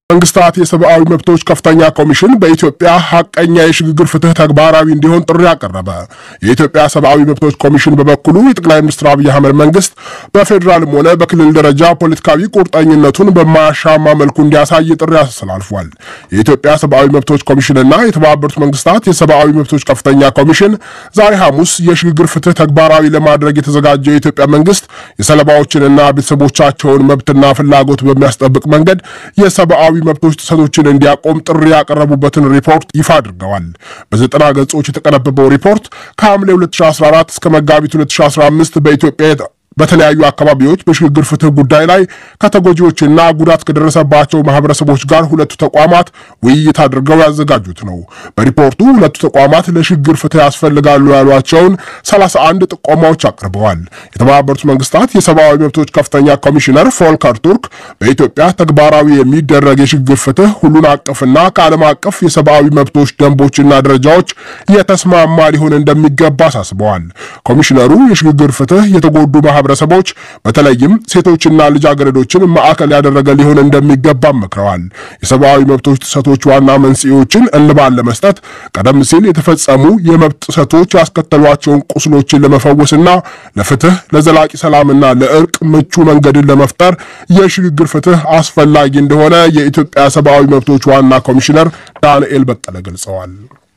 መንግስታት የሰብአዊ መብቶች ከፍተኛ ኮሚሽን በኢትዮጵያ ሀቀኛ የሽግግር ፍትህ ተግባራዊ እንዲሆን ጥሪ አቀረበ። የኢትዮጵያ ሰብአዊ መብቶች ኮሚሽን በበኩሉ የጠቅላይ ሚኒስትር አብይ አህመድ መንግስት በፌዴራልም ሆነ በክልል ደረጃ ፖለቲካዊ ቁርጠኝነቱን በማያሻማ መልኩ እንዲያሳይ ጥሪ አስተላልፏል። የኢትዮጵያ ሰብአዊ መብቶች ኮሚሽንና የተባበሩት መንግስታት የሰብአዊ መብቶች ከፍተኛ ኮሚሽን ዛሬ ሐሙስ የሽግግር ፍትህ ተግባራዊ ለማድረግ የተዘጋጀው የኢትዮጵያ መንግስት የሰለባዎችንና ቤተሰቦቻቸውን መብትና ፍላጎት በሚያስጠብቅ መንገድ የሰብአዊ መብቶች ጥሰቶችን እንዲያቆም ጥሪ ያቀረቡበትን ሪፖርት ይፋ አድርገዋል። በዘጠና ገጾች የተቀነበበው ሪፖርት ከሐምሌ 2014 እስከ መጋቢት 2015 በኢትዮጵያ በተለያዩ አካባቢዎች በሽግግር ፍትህ ጉዳይ ላይ ከተጎጂዎችና ጉዳት ከደረሰባቸው ማህበረሰቦች ጋር ሁለቱ ተቋማት ውይይት አድርገው ያዘጋጁት ነው። በሪፖርቱ ሁለቱ ተቋማት ለሽግግር ፍትህ ያስፈልጋሉ ያሏቸውን 31 ጥቆማዎች አቅርበዋል። የተባበሩት መንግስታት የሰብአዊ መብቶች ከፍተኛ ኮሚሽነር ፎልከር ቱርክ በኢትዮጵያ ተግባራዊ የሚደረግ የሽግግር ፍትህ ሁሉን አቀፍና ከዓለም አቀፍ የሰብአዊ መብቶች ደንቦችና ደረጃዎች የተስማማ ሊሆን እንደሚገባ አሳስበዋል። ኮሚሽነሩ የሽግግር ፍትህ የተጎዱ ማህበረሰቦች በተለይም ሴቶችና ልጃገረዶችን ማዕከል ያደረገ ሊሆን እንደሚገባ መክረዋል። የሰብአዊ መብቶች ጥሰቶች ዋና መንስኤዎችን እልባት ለመስጠት ቀደም ሲል የተፈጸሙ የመብት ጥሰቶች ያስከተሏቸውን ቁስሎችን ለመፈወስና ለፍትህ ለዘላቂ ሰላምና ለእርቅ ምቹ መንገድን ለመፍጠር የሽግግር ፍትህ አስፈላጊ እንደሆነ የኢትዮጵያ ሰብአዊ መብቶች ዋና ኮሚሽነር ዳንኤል በቀለ ገልጸዋል።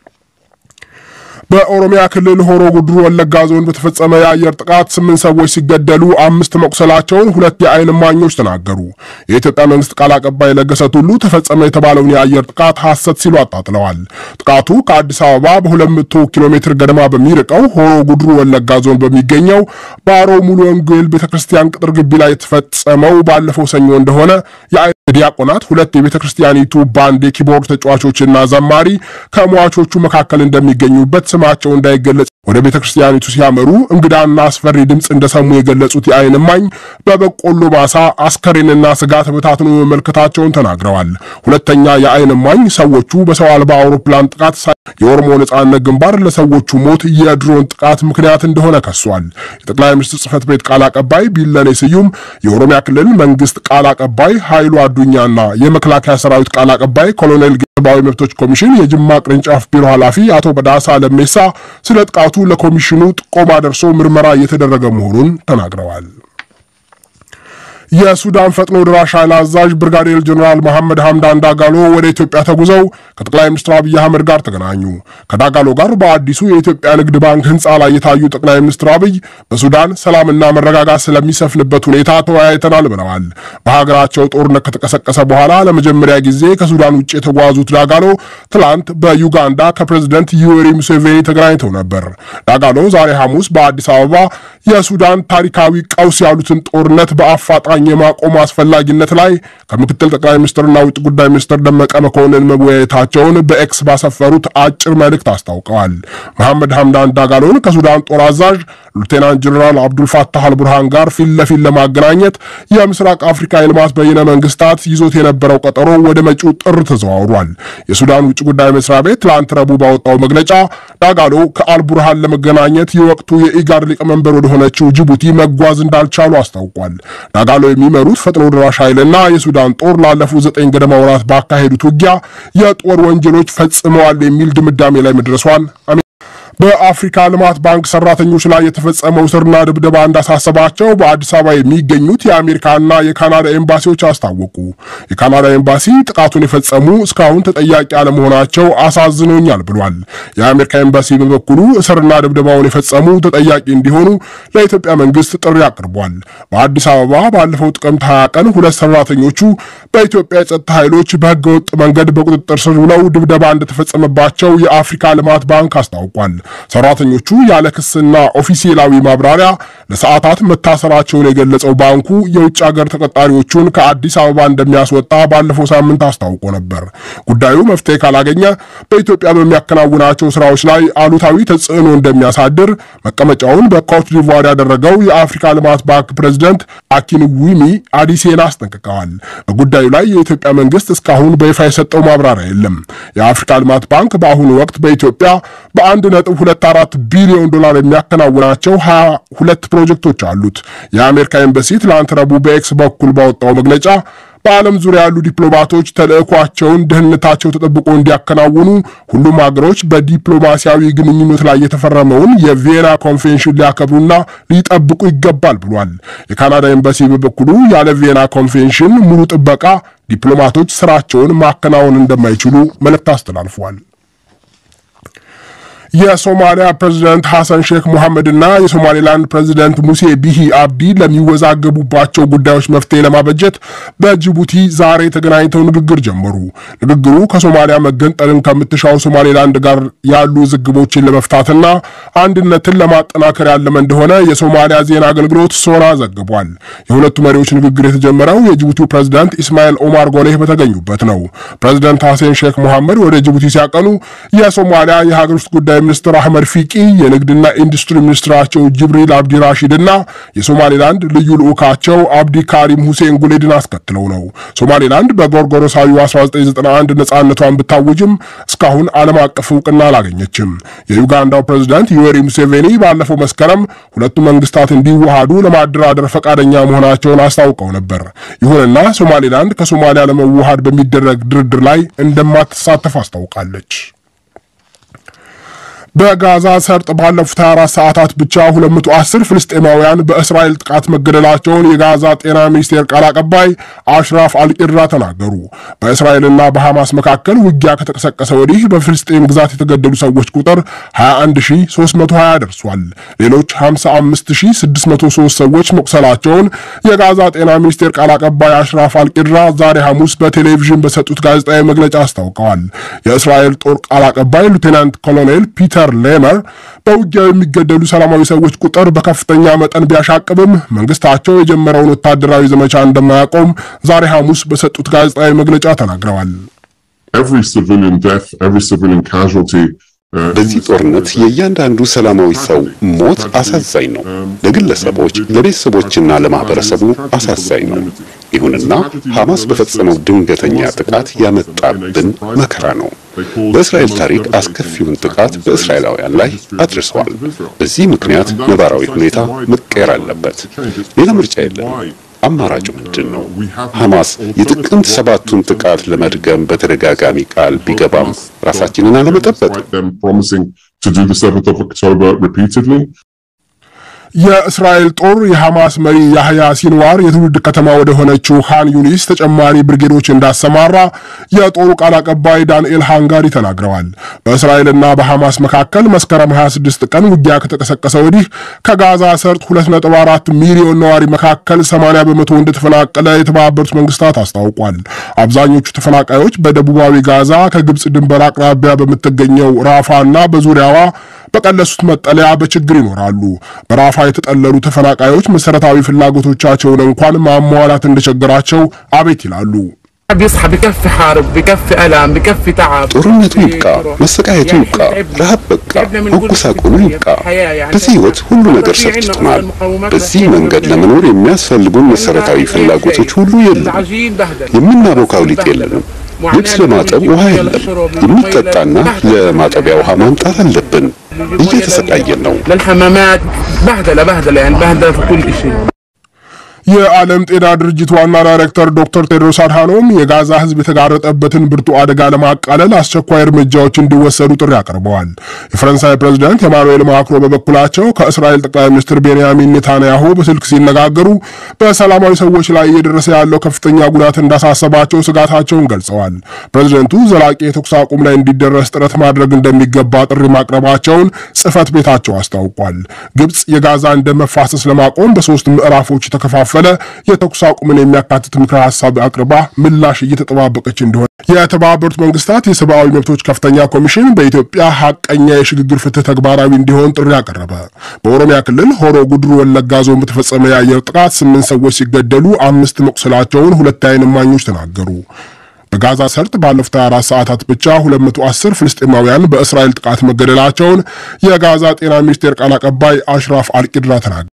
በኦሮሚያ ክልል ሆሮ ጉድሩ ወለጋ ዞን በተፈጸመ የአየር ጥቃት ስምንት ሰዎች ሲገደሉ አምስት መቁሰላቸውን ሁለት የዓይን እማኞች ተናገሩ። የኢትዮጵያ መንግስት ቃል አቀባይ ለገሰ ቱሉ ተፈጸመ የተባለውን የአየር ጥቃት ሐሰት ሲሉ አጣጥለዋል። ጥቃቱ ከአዲስ አበባ በ200 ኪሎ ሜትር ገደማ በሚርቀው ሆሮ ጉድሩ ወለጋ ዞን በሚገኘው ባሮ ሙሉ ወንጌል ቤተ ክርስቲያን ቅጥር ግቢ ላይ የተፈጸመው ባለፈው ሰኞ እንደሆነ የዓይን ዲያቆናት ሁለት የቤተ ክርስቲያኒቱ ባንድ የኪቦርድ ተጫዋቾችና ዘማሪ ከሟቾቹ መካከል እንደሚገኙበት ስማቸው እንዳይገለጽ ወደ ቤተ ክርስቲያኒቱ ሲያመሩ እንግዳና አስፈሪ ድምፅ እንደሰሙ የገለጹት የዓይን እማኝ በበቆሎ ማሳ አስከሬንና ስጋ ተበታትኖ መመልከታቸውን ተናግረዋል። ሁለተኛ የዓይን እማኝ ሰዎቹ በሰው አልባ አውሮፕላን ጥቃት የኦሮሞ ነጻነት ግንባር ለሰዎቹ ሞት የድሮን ጥቃት ምክንያት እንደሆነ ከሷል። የጠቅላይ ሚኒስትር ጽህፈት ቤት ቃል አቀባይ ቢለኔ ስዩም፣ የኦሮሚያ ክልል መንግስት ቃል አቀባይ ኃይሉ አዱኛና የመከላከያ ሰራዊት ቃል አቀባይ ኮሎኔል ሰብአዊ መብቶች ኮሚሽን የጅማ ቅርንጫፍ ቢሮ ኃላፊ አቶ በዳሳ ለሜሳ ስለ ጥቃቱ ለኮሚሽኑ ጥቆማ ደርሶ ምርመራ እየተደረገ መሆኑን ተናግረዋል። የሱዳን ፈጥኖ ድራሽ ኃይል አዛዥ ብርጋዴር ጀኔራል መሐመድ ሐምዳን ዳጋሎ ወደ ኢትዮጵያ ተጉዘው ከጠቅላይ ሚኒስትር አብይ አህመድ ጋር ተገናኙ። ከዳጋሎ ጋር በአዲሱ የኢትዮጵያ ንግድ ባንክ ህንፃ ላይ የታዩ ጠቅላይ ሚኒስትር አብይ በሱዳን ሰላምና መረጋጋት ስለሚሰፍንበት ሁኔታ ተወያይተናል ብለዋል። በሀገራቸው ጦርነት ከተቀሰቀሰ በኋላ ለመጀመሪያ ጊዜ ከሱዳን ውጭ የተጓዙት ዳጋሎ ትላንት በዩጋንዳ ከፕሬዝደንት ዩዌሪ ሙሴቬኒ ተገናኝተው ነበር። ዳጋሎ ዛሬ ሐሙስ በአዲስ አበባ የሱዳን ታሪካዊ ቀውስ ያሉትን ጦርነት በአፋጣኝ የማቆም አስፈላጊነት ላይ ከምክትል ጠቅላይ ሚኒስትርና ውጭ ጉዳይ ሚኒስትር ደመቀ መኮንን መወያየታቸውን በኤክስ ባሰፈሩት አጭር መልእክት አስታውቀዋል። መሐመድ ሐምዳን ዳጋሎን ከሱዳን ጦር አዛዥ ሌተናንት ጀኔራል አብዱልፋታህ አልቡርሃን ጋር ፊት ለፊት ለማገናኘት የምስራቅ አፍሪካ የልማት በይነ መንግስታት ይዞት የነበረው ቀጠሮ ወደ መጪው ጥር ተዘዋውሯል። የሱዳን ውጭ ጉዳይ መስሪያ ቤት ትላንት ረቡዕ ባወጣው መግለጫ ዳጋሎ ከአልቡርሃን ለመገናኘት የወቅቱ የኢጋድ ሊቀመንበር ወደሆነችው ጅቡቲ መጓዝ እንዳልቻሉ አስታውቋል። ዳጋሎ የሚመሩት ፈጥኖ ደራሽ ኃይልና የሱዳን ጦር ላለፉት ዘጠኝ ገደማ ወራት ባካሄዱት ውጊያ የጦር ወንጀሎች ፈጽመዋል የሚል ድምዳሜ ላይ መድረሷን በአፍሪካ ልማት ባንክ ሰራተኞች ላይ የተፈጸመው እስርና ድብደባ እንዳሳሰባቸው በአዲስ አበባ የሚገኙት የአሜሪካና የካናዳ ኤምባሲዎች አስታወቁ። የካናዳ ኤምባሲ ጥቃቱን የፈጸሙ እስካሁን ተጠያቂ አለመሆናቸው አሳዝኖኛል ብሏል። የአሜሪካ ኤምባሲ በበኩሉ እስርና ድብደባውን የፈጸሙ ተጠያቂ እንዲሆኑ ለኢትዮጵያ መንግስት ጥሪ አቅርቧል። በአዲስ አበባ ባለፈው ጥቅምት 20 ቀን ሁለት ሰራተኞቹ በኢትዮጵያ የጸጥታ ኃይሎች በህገወጥ መንገድ በቁጥጥር ስር ውለው ድብደባ እንደተፈጸመባቸው የአፍሪካ ልማት ባንክ አስታውቋል። ሰራተኞቹ ያለ ክስና ኦፊሴላዊ ማብራሪያ ለሰዓታት መታሰራቸውን የገለጸው ባንኩ የውጭ ሀገር ተቀጣሪዎቹን ከአዲስ አበባ እንደሚያስወጣ ባለፈው ሳምንት አስታውቆ ነበር። ጉዳዩ መፍትሄ ካላገኘ በኢትዮጵያ በሚያከናውናቸው ስራዎች ላይ አሉታዊ ተጽዕኖ እንደሚያሳድር መቀመጫውን በኮት ዲቯር ያደረገው የአፍሪካ ልማት ባንክ ፕሬዚደንት አኪንዊሚ አዲሴና አስጠንቅቀዋል። በጉዳዩ ላይ የኢትዮጵያ መንግስት እስካሁን በይፋ የሰጠው ማብራሪያ የለም። የአፍሪካ ልማት ባንክ በአሁኑ ወቅት በኢትዮጵያ በአንድ ነጥብ ሁለት አራት ቢሊዮን ዶላር የሚያከናውናቸው ሀያ ሁለት ፕሮጀክቶች አሉት። የአሜሪካ ኤምባሲ ትላንት ረቡዕ በኤክስ በኩል ባወጣው መግለጫ በዓለም ዙሪያ ያሉ ዲፕሎማቶች ተልዕኳቸውን ደህንነታቸው ተጠብቆ እንዲያከናውኑ ሁሉም ሀገሮች በዲፕሎማሲያዊ ግንኙነት ላይ የተፈረመውን የቪየና ኮንቬንሽን ሊያከብሩና ሊጠብቁ ይገባል ብሏል። የካናዳ ኤምባሲ በበኩሉ ያለ ቪየና ኮንቬንሽን ሙሉ ጥበቃ ዲፕሎማቶች ስራቸውን ማከናወን እንደማይችሉ መልእክት አስተላልፏል። የሶማሊያ ፕሬዚደንት ሐሰን ሼክ ሙሐመድና የሶማሌላንድ ፕሬዚደንት ሙሴ ቢሂ አብዲ ለሚወዛገቡባቸው ጉዳዮች መፍትሄ ለማበጀት በጅቡቲ ዛሬ ተገናኝተው ንግግር ጀመሩ። ንግግሩ ከሶማሊያ መገንጠልን ከምትሻው ሶማሌላንድ ጋር ያሉ ውዝግቦችን ለመፍታትና አንድነትን ለማጠናከር ያለመ እንደሆነ የሶማሊያ ዜና አገልግሎት ሶና ዘግቧል። የሁለቱ መሪዎች ንግግር የተጀመረው የጅቡቲው ፕሬዚዳንት ኢስማኤል ኦማር ጎሌህ በተገኙበት ነው። ፕሬዚደንት ሐሰን ሼክ ሙሐመድ ወደ ጅቡቲ ሲያቀኑ የሶማሊያ የሀገር ውስጥ ጉዳይ ሚኒስትር አህመድ ፊቂ የንግድና ኢንዱስትሪ ሚኒስትራቸው ጅብሪል አብዲ ራሺድ እና የሶማሌላንድ ልዩ ልዑካቸው አብዲ ካሪም ሁሴን ጉሌድን አስከትለው ነው። ሶማሌላንድ በጎርጎሮሳዊ 1991 ነጻነቷን ብታውጅም እስካሁን ዓለም አቀፍ እውቅና አላገኘችም። የዩጋንዳው ፕሬዝዳንት ዩዌሪ ሙሴቬኒ ባለፈው መስከረም ሁለቱ መንግስታት እንዲዋሃዱ ለማደራደር ፈቃደኛ መሆናቸውን አስታውቀው ነበር። ይሁንና ሶማሌላንድ ከሶማሊያ ለመዋሃድ በሚደረግ ድርድር ላይ እንደማትሳተፍ አስታውቃለች። በጋዛ ሰርጥ ባለፉት 24 ሰዓታት ብቻ 210 ፍልስጤማውያን በእስራኤል ጥቃት መገደላቸውን የጋዛ ጤና ሚኒስቴር ቃል አቀባይ አሽራፍ አልቂድራ ተናገሩ። በእስራኤልና በሐማስ መካከል ውጊያ ከተቀሰቀሰ ወዲህ በፍልስጤም ግዛት የተገደሉ ሰዎች ቁጥር 21320 ደርሷል። ሌሎች 55603 ሰዎች መቁሰላቸውን የጋዛ ጤና ሚኒስቴር ቃል አቀባይ አሽራፍ አልቂድራ ዛሬ ሐሙስ በቴሌቪዥን በሰጡት ጋዜጣዊ መግለጫ አስታውቀዋል። የእስራኤል ጦር ቃል አቀባይ ሉቴናንት ኮሎኔል ፒተር ሌመር በውጊያው የሚገደሉ ሰላማዊ ሰዎች ቁጥር በከፍተኛ መጠን ቢያሻቅብም መንግስታቸው የጀመረውን ወታደራዊ ዘመቻ እንደማያቆም ዛሬ ሐሙስ በሰጡት ጋዜጣዊ መግለጫ ተናግረዋል። በዚህ ጦርነት የእያንዳንዱ ሰላማዊ ሰው ሞት አሳዛኝ ነው። ለግለሰቦች፣ ለቤተሰቦችና ለማህበረሰቡ አሳዛኝ ነው። ይሁንና ሐማስ በፈጸመው ድንገተኛ ጥቃት ያመጣብን መከራ ነው። በእስራኤል ታሪክ አስከፊውን ጥቃት በእስራኤላውያን ላይ አድርሰዋል። በዚህ ምክንያት ነባራዊ ሁኔታ መቀየር አለበት። ሌላ ምርጫ የለም። አማራጩ ምንድን ነው? ሐማስ የጥቅምት ሰባቱን ጥቃት ለመድገም በተደጋጋሚ ቃል ቢገባም ራሳችንን አለመጠበቅ የእስራኤል ጦር የሐማስ መሪ ያህያ ሲንዋር የትውልድ ከተማ ወደ ሆነችው ሃን ዩኒስ ተጨማሪ ብርጌዶች እንዳሰማራ የጦሩ ቃል አቀባይ ዳንኤል ሃንጋሪ ተናግረዋል። በእስራኤልና በሐማስ መካከል መስከረም 26 ቀን ውጊያ ከተቀሰቀሰ ወዲህ ከጋዛ ሰርጥ 2.4 ሚሊዮን ነዋሪ መካከል 80 በመቶ እንደተፈናቀለ የተባበሩት መንግስታት አስታውቋል። አብዛኞቹ ተፈናቃዮች በደቡባዊ ጋዛ ከግብፅ ድንበር አቅራቢያ በምትገኘው ራፋ እና በዙሪያዋ በቀለሱት መጠለያ በችግር ይኖራሉ። በራፋ የተጠለሉ ተፈናቃዮች መሰረታዊ ፍላጎቶቻቸውን እንኳን ማሟላት እንደቸገራቸው አቤት ይላሉ። ጦርነቱ ይብቃ፣ መሰቃየቱ ይብቃ፣ ረሃብ በቃ፣ መጎሳቆሉ ይብቃ። በዚህ ህይወት ሁሉ ነገር ሰልችቶናል። በዚህ መንገድ ለመኖር የሚያስፈልጉን መሰረታዊ ፍላጎቶች ሁሉ የሉም። የምናቦካው ሊጥ የለንም። ልብስ ለማጠብ ውሃ የለም። የሚጠጣና ለማጠቢያ ውሃ ማምጣት አለብን። እየተሰቃየን ነው። የዓለም ጤና ድርጅት ዋና ዳይሬክተር ዶክተር ቴድሮስ አድሃኖም የጋዛ ህዝብ የተጋረጠበትን ብርቱ አደጋ ለማቃለል አስቸኳይ እርምጃዎች እንዲወሰዱ ጥሪ አቅርበዋል። የፈረንሳይ ፕሬዚዳንት ኤማኑኤል ማክሮ በበኩላቸው ከእስራኤል ጠቅላይ ሚኒስትር ቤንያሚን ኔታንያሁ በስልክ ሲነጋገሩ በሰላማዊ ሰዎች ላይ እየደረሰ ያለው ከፍተኛ ጉዳት እንዳሳሰባቸው ስጋታቸውን ገልጸዋል። ፕሬዚደንቱ ዘላቂ የተኩስ አቁም ላይ እንዲደረስ ጥረት ማድረግ እንደሚገባ ጥሪ ማቅረባቸውን ጽህፈት ቤታቸው አስታውቋል። ግብፅ የጋዛን ደም መፋሰስ ለማቆም በሶስት ምዕራፎች የተከፋፈለ የተኩስ አቁምን የሚያካትት ምክረ ሀሳብ አቅርባ ምላሽ እየተጠባበቀች እንደሆነ የተባበሩት መንግስታት የሰብአዊ መብቶች ከፍተኛ ኮሚሽን በኢትዮጵያ ሀቀኛ የሽግግር ፍትህ ተግባራዊ እንዲሆን ጥሪ አቀረበ። በኦሮሚያ ክልል ሆሮ ጉድሩ ወለጋ ዞን በተፈጸመ የአየር ጥቃት ስምንት ሰዎች ሲገደሉ አምስት መቁሰላቸውን ሁለት የዓይን እማኞች ተናገሩ። በጋዛ ሰርጥ ባለፉት 24 ሰዓታት ብቻ 210 ፍልስጤማውያን በእስራኤል ጥቃት መገደላቸውን የጋዛ ጤና ሚኒስቴር ቃል አቀባይ አሽራፍ አልቂድራ ተናገሩ።